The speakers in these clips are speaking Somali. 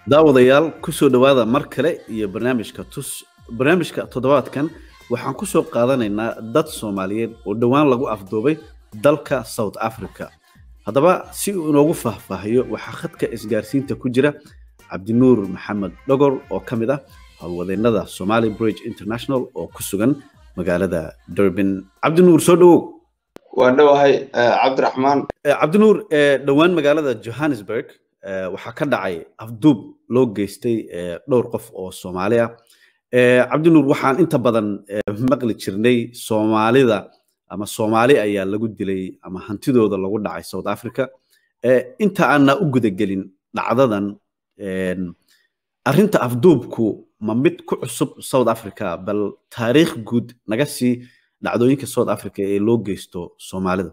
daawadayaal kusoo dhowaada mar kale iyo barnaamijka tus barnaamijka toddobaadkan waxaan ku soo qaadanaynaa dad soomaaliyeed oo dhowaan lagu afduubay dalka south africa haddaba si uu inoogu faahfaahiyo waxaa khadka isgaarsiinta ku jira cabdinuur maxamed dhogor oo ka mid ah howlwadeennada somali bridge international oo ku sugan magaalada durbin cabdinuur soo dhowow waan dhowahay cabdiraxmaan cabdinuur dhowaan magaalada johannesburg waxaa ka dhacay afduub loo geystay dhowr qof oo soomaali ah cabdinuur waxaan inta badan maqli jirnay soomaalida ama soomaali ayaa lagu dilay ama hantidooda lagu dhacay south africa inta aanna u gudagelin dhacdadan arrinta afduubku ma mid ku cusub south africa bal taariikh guud naga sii dhacdooyinka south africa ee loo geysto soomaalida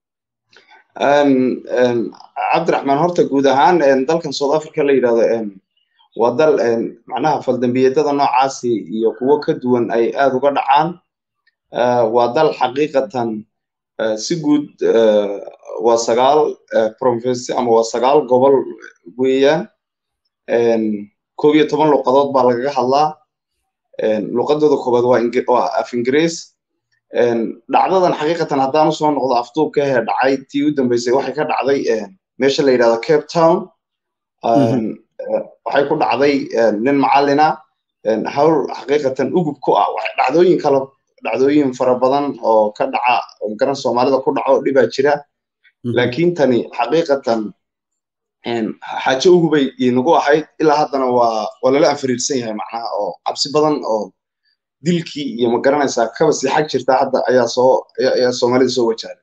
cabdiraxmaan horta guud ahaan dalkan south africa la yidhahdo waa dal macnaha faldambiyadada noocaasi iyo kuwo ka duwan ay aad uga dhacaan waa dal xaqiiqatan si guud waa sagaal province ama waa sagaal gobol weeyaan koob iyo toban luqadood baa lagaga hadlaa luqadooda koobaad waa af ingiriis dhacdadan xaqiiqatan haddaan usoo noqdo afduubka hee dhacay tii u dambeysay waxay ka dhacday meesha la yidhahdo cape town waxay ku dhacday nin macallina hawl xaqiiqatan ugub ku ah dhacdooyin kale dhacdooyin fara badan oo ka dhaca oo garan soomaalida ku dhaco dhibaa jira laakiin tani xaqiiqatan xaajo ugubay inagu ahayd ilaa haddana waa waa lala anfariirsan yahay macnaha oo cabsi badan oo dilkii iyo ma garanaysaa kaba sii xag jirta hadda ayaa soo ayaa soomaalida soo wajahday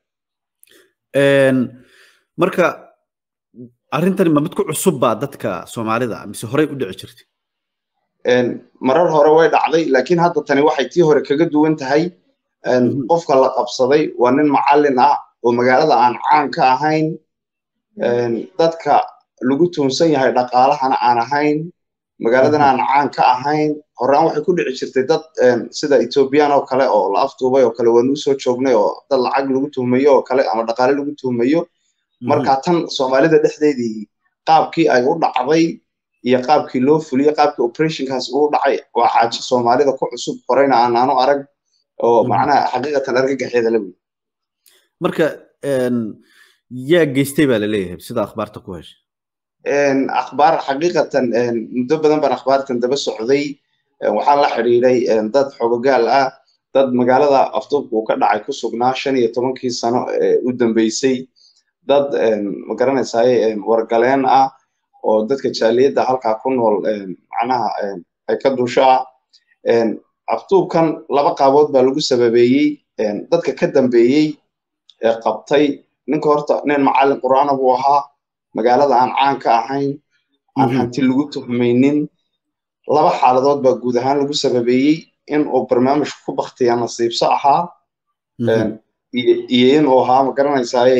marka arrintani ma mid ku cusub baa dadka soomaalida mise horey u dhici jirtay marar hore way dhacday laakiin hadda tani waxay tii hore kaga duwan tahay qofka la qabsaday waa nin macallin ah oo magaalada aan caan ka ahayn dadka lagu tuunsan yahay dhaqaalahana aan ahayn magaaladan aan caan ka ahayn horaan waxay ku dhici jirtay dad sida ethoobiyan oo kale oo la afduubay oo kale waanuu soo joognay oo dad lacag lagu tuhmayo oo kale ama dhaqaale lagu tuhmayo marka tan soomaalida dhexdeedii qaabkii ay u dhacday iyo qaabkii loo fuliyey qaabkii operationkaas uu dhacay waa xaajo soomaalida ku cusub horeyna aanaanu arag oo macnaha xaqiiqatan argagaxeeda la wey marka yaa geystay baa laleeyahay sida akhbaarta ku heshay akhbaar xaqiiqatan muddo badan baan akhbaartan daba socday waxaan la xidhiiday dad xogogaal ah dad magaalada afduubka uu ka dhacay ku sugnaa shan iyo tobankii sano ee u dambeysay dad magaranaysaay wargaleen ah oo dadka jaaliyadda halkaa ku nool macnaha ay ka dushaa afduubkan laba qaabood baa lagu sababeeyey dadka ka dambeeyey ee qabtay ninka horta nin macallin qur'aana buu ahaa magaalada aan caan ka ahayn aan hanti lagu tuhmaynin laba xaaladood baa guud ahaan lagu sababeeyey in uu barnaamijku ku baktiya nasiibso ahaa iyo in uu ahaa magaranaysaay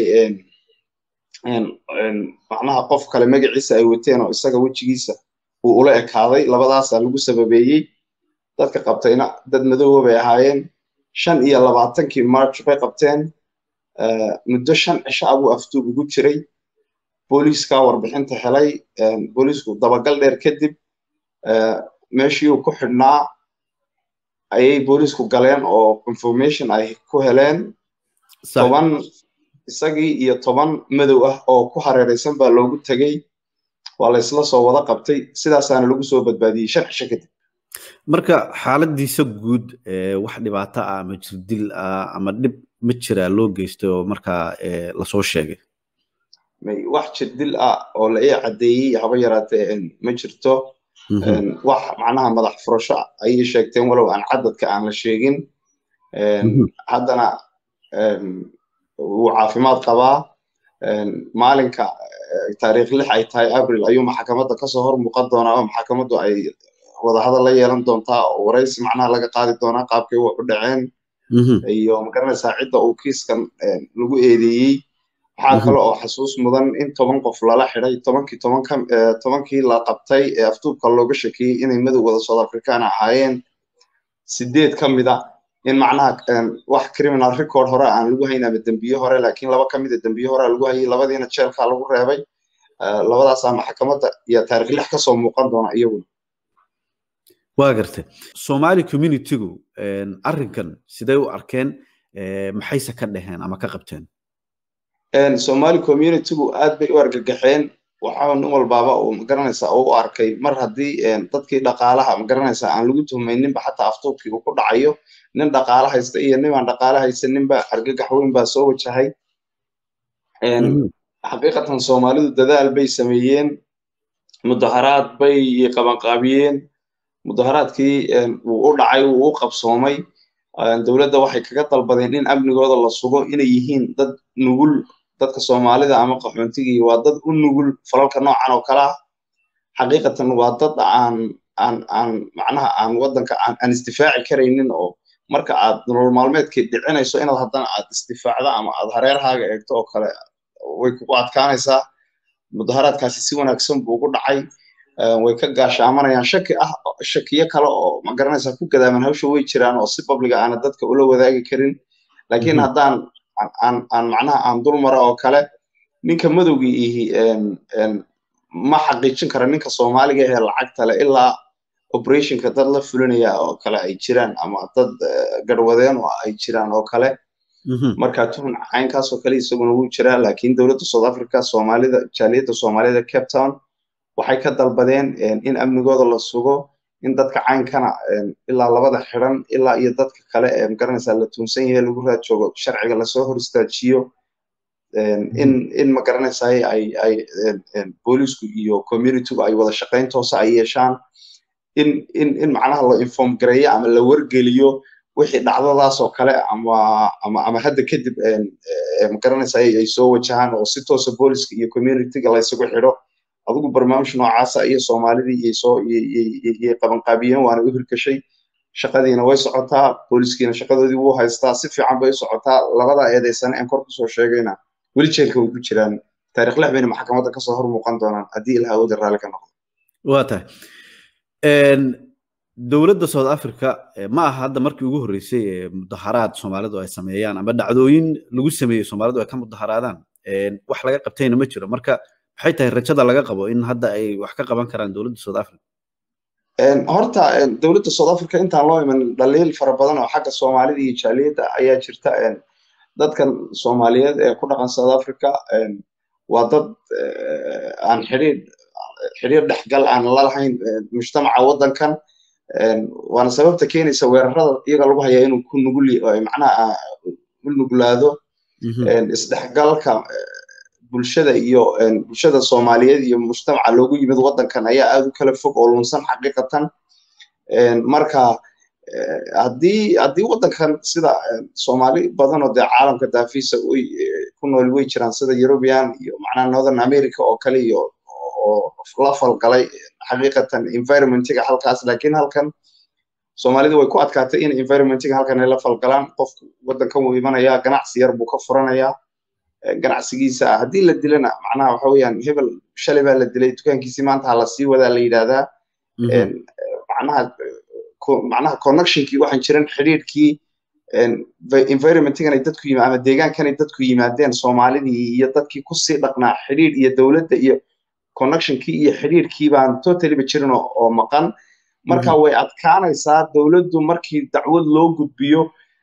macnaha qof kale magaciisa ay wateen oo isaga wejigiisa uu ula ekaaday labadaasaa lagu sababeeyey dadka qabtayna dad madoowa bay ahaayeen shan iyo labaatankii march bay qabteen muddo shan cisho abuu afduub ugu jiray booliiskaa warbixinta helay booliisku dabagal dheer kadib meeshii uu ku xidhnaa ayay booliisku galeen oo information ay ku heleen toban isagii iyo toban madow ah oo ku hareeraysan baa loogu tegey waa la isla soo wada qabtay sidaasaana lagu soo badbaadiyey shan cisho kadib marka xaaladiisa guud wax dhibaato ah ama jirdil ah ama dhib ma jiraa loo geystay oo markaa lasoo sheegay wax jirdil ah oo la ii caddeeyey haba yaraatee ma jirto wax macnaha madax furasho ayay sheegteen walow aan cadadka aan la sheegin haddana wuu caafimaad qabaa maalinka taariikh lix ay tahay abril ayuu maxkamadda kasoo hor muuqan doonaa oo maxkamaddu ay wadahadal la yeelan doontaa oo waraysi macnaha laga qaadi doonaa qaabkay wax u dhaceen iyo magaranaysaa cidda uu kiiskan lagu eedeeyey waxaa kale oo xasuus mudan in toban qof lala xiday tobankii tobanka tobankii la qabtay ee afduubka looga shakiyey inay madowgada south african ahaayeen sideed ka mid a in macnaha wax criminal record hore aan lagu hayn ama dembiye hore laakiin laba ka mida dembiye hore lagu hayay labadiina jeelkaa lagu reebay labadaasaa maxkamadda iyo taarikh lix kasoo muuqan doona iyaguna waa gartay somali communitygu arrinkan sidee u arkeen maxayse ka dheheen ama ka qabteen somali communitygu aad bay u argagaxeen waxaa nin walbaaba uu magaranaysaa oo u arkay mar haddii dadkii dhaqaalaha magaranaysaa aan lagu tuhmayninba xataa aftuubkii uu ku dhacayo nin dhaqaala haysta iyo nimaan dhaqaala haysaninba argagax weyn baa soo wajahay xaqiiqatan soomaalidu dadaal bay sameeyeen mudaharaad bay qabanqaabiyeen mudaharaadkii wuu u dhacay wuu u qabsoomay dowladda waxay kaga dalbadeen in amnigooda la sugo inay yihiin dad nugul dadka soomaalida ama qaxoontigii waa dad u nugul falalka noocan oo kale ah xaqiiqatan waa dad aan aan aan macnaha aan waddanka aan aan isdifaaci karaynin oo marka aad nolol maalmeedkii dhicinayso inaad haddana aad isdifaacda ama aad hareerhaaga eegto oo kale way kugu adkaanaysaa mudaharaadkaasi si wanaagsan buu ugu dhacay way ka gaashaamanayaan shaki ah shakiyo kale oo magaranaysaa ku gadaaman hawsha way jiraan oo si babliga aana dadka ula wadaagi karin laakiin haddaan aan aan macnaha aan dul mara oo kale ninka madowgii ihi ma xaqiijin kara ninka soomaaliga ee lacagta le ilaa operationka dad la fulinaya oo kale ay jiraan ama dad garwadeen oo ay jiraan oo kale marka tuhun caynkaas oo kale isaguna wuu jiraa laakiin dowladda south africa soomaalida jaaliyadda soomaalida cape town waxay ka dalbadeen in amnigooda la sugo in dadka caynkana ilaa labada xiran ilaa iyo dadka kale ee magaranaysaa la tuunsan yahay lagu raad joogo sharciga lasoo hor istaajiyo in in magaranaysaa ay ay boolisku iyo communitygu ay wada shaqayn toosa ay yeeshaan in in in macnaha la inform gareeyo ama la wargeliyo wixii dhacdadaas oo kale ama ama ama hadda kadib magaranaysaa ay soo wajahaan oo si toosa booliska iyo communityga la isugu xidho adigu barnaamij noocaasa iyo soomaalidii iyo soo iyo qabanqaabiyeen waana u hirgashay shaqadiina way socotaa booliskiina shaqadoodii wuu haystaa si fiican bay u socotaa labada eedaysane aan kor kusoo sheegayna weli jeelka way ku jiraan taarikh lix bayna maxkamadda kasoo hor muuqan doonaan haddii ilaha awooda raalli ka noqdo waa tahay dowladda south africa ma aha hadda markii ugu horreysay ee mudaharaad soomaalidu ay sameeyaan ama dhacdooyin lagu sameeyey soomaalidu ay ka mudaharaadaan wax laga qabtayna ma jiro marka maxay tahay rajada laga qabo in hadda ay wax ka qaban karaan dowladda south africa horta dowladda south africa intaan loo iman dhaliil fara badan oo xagga soomaalida iyo jaaliyadda ayaa jirta dadkan soomaaliyeed ee ku dhaqan south africa waa dad aan xidhiir xidhiir dhexgal aan la lahayn mujtamaca waddankan waana sababta keenaysa weerarada iyaga lagu hayaa inuu ku nugul macnaha u nuglaado isdhexgalka bulshada iyo bulshada soomaaliyeed iyo mujtamaca loogu yimid waddankan ayaa aad u kala fog oo lunsan xaqiiqatan marka haddii haddii waddankan sida soomaali badan oo dee caalamka daafiisa ku nool way jiraan sida european iyo macnaha northern america oo kale iyo oo la falgalay xaqiiqatan environmentiga halkaas laakiin halkan soomaalida way ku adkaatay in environmentiga halkan ay la falgalaan qofku waddankan wuu imanayaa ganacsi yar buu ka furanayaa ganacsigiisa haddii la dilana macnaha waxa weeyaan hebel shalay baa la dilay dukaankiisii maanta ha la sii wadaa la yidhaahdaa macnaha macnaha connectionkii waxaan jiran xidhiidhkii environmentigan ay dadku yima ama deegaankan ay dadku yimaadeen soomaalidii iyo dadkii kusii dhaqnaa xidhiidh iyo dowladda iyo connectionkii iyo xidhiidhkii baan totally ba jirin oo maqan marka way adkaanaysaa dowladdu markii dacwad loo gudbiyo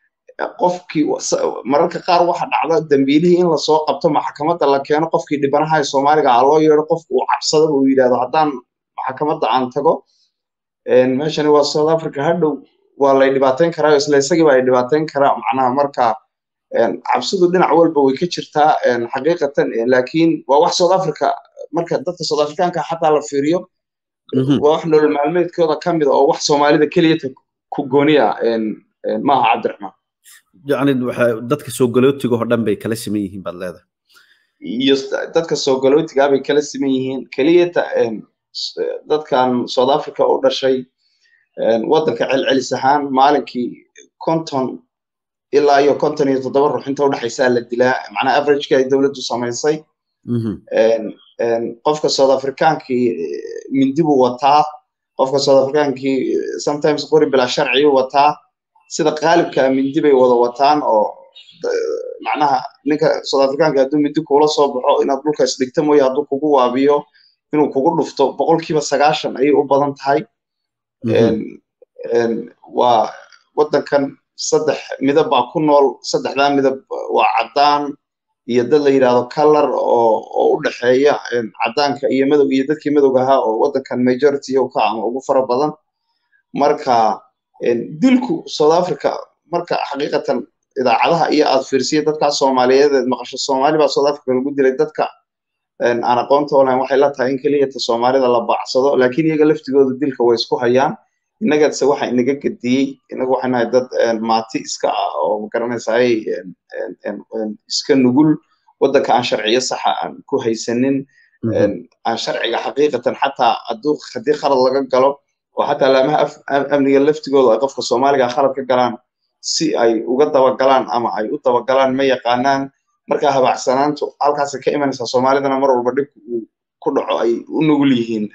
qofkii mararka qaar waxa dhacda dambiilihii in lasoo qabto maxkamadda la keeno qofkii dhibanaha ee soomaaliga ah loo yeedho qofku uu cabsadaba uu yidhahdo haddaan maxkamadda aan tago meeshani waa south africa hadhow waa lay dhibaateyn karaa isla isagiiba ay dhibaateyn karaa macnaha marka cabsidu dhinac walba way ka jirtaa xaqiiqatan laakiin waa wax south africa marka dadka south africaanka xataa la fiiriyo waa wax nolol maalmeedkooda ka mid a oo wax soomaalida keliyata ku gooniya maaha cabdiraxmaan yani dadka soo galootiga oo dhan bay kala siman yihiin baad leedahay iyo dadka soo galootigaa bay kala siman yihiin keliyata dadkan south africa u dhashay waddanka celcelis ahaan maalinkii konton ilaa iyo konton iyo toddoba ruux inta udhexaysaa la dilaa macnaa averageka ay dowladdu samaysay qofka south africaankii mindi buu wataa qofka south africaankii sometimes qori bilaa sharciyu wataa sida qaalibka mindi bay wada wataan oo macnaha ninka south africaanka hadduu midi kuula soo baxo inaad dhulka isdhigta mooye hadduu kugu waabiyo inuu kugu dhufto boqolkiiba sagaashan ayay u badan tahay waa waddankan saddex midab baa ku nool saddexdaa midab waa caddaan iyo dad la yidhahdo color oo oo u dhexeeya caddaanka iyo madow iyo dadkii madowga ahaa oo waddankan majority ka ama ugu fara badan marka dilku south africa marka xaqiiqatan idaacadaha iyo aad fiirsiya dadkaa soomaaliyeed eed maqasho soomaali baa south africa lagu dilay dadka aan aqoonta olahayn waxay la tahay in keliyata soomaalida la baacsado laakiin iyaga laftigooda dilka way isku hayaan innagase waxa inaga gediyey inaga waxay nahay dad maati iska ah oo magaranaysaay iska nugul waddanka aan sharciyo saxa aan ku haysanin aan sharciga xaqiiqatan xataa hadduu haddii khalad laga galo oo xataa laamaha amniga laftigooda ay qofka soomaaliga khalad ka galaan si ay uga dabagalaan ama ay u dabagalaan ma yaqaanaan marka habaacsanaantu halkaasay ka imanaysaa soomaalidana mar walba dhibku uu ku dhaco ay u nugul yihiin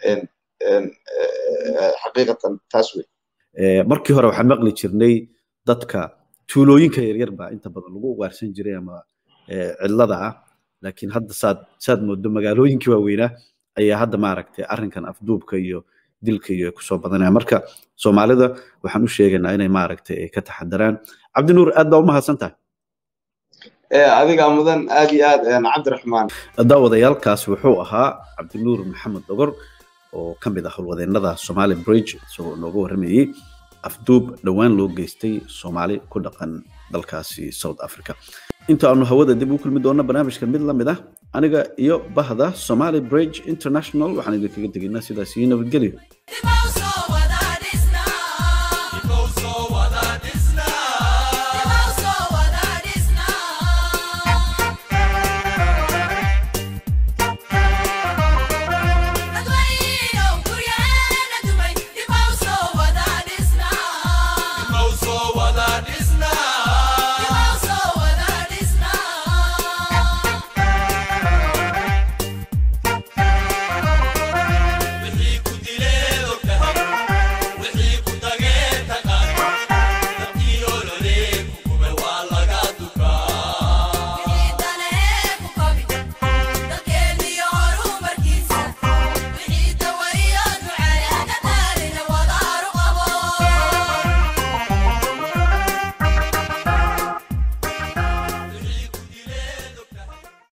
xaqiiqatan taas wey markii hore waxaan maqli jirnay dadka tuulooyinka yaryar baa inta badan lagu ugaarsan jiray ama cidlada ah laakiin hadda saad saad moodo magaalooyinkii waaweynaa ayaa hadda maaragtay arrinkan afduubka iyo dilka iyo kusoo badanaya marka soomaalida waxaan u sheegaynaa inay maaragtay ay ka taxadaraan cabdinuur aad baa u mahadsan tahay adigaa mudan aad iyo aad cabdiraxmaan daawadayaalkaas wuxuu ahaa cabdinuur maxamed dogor oo ka mid ah howlwadeennada somali bridge isagoo nooga warramayey afduub dhowaan loo geystay soomaali ku dhaqan dalkaasi south africa inta aanu hawada dib u kulmi doonno barnaamijka mid la mid ah aniga iyo bahda somali bridge international waxaan idinkaga tegaynaa sidaas iyo nabadgelyo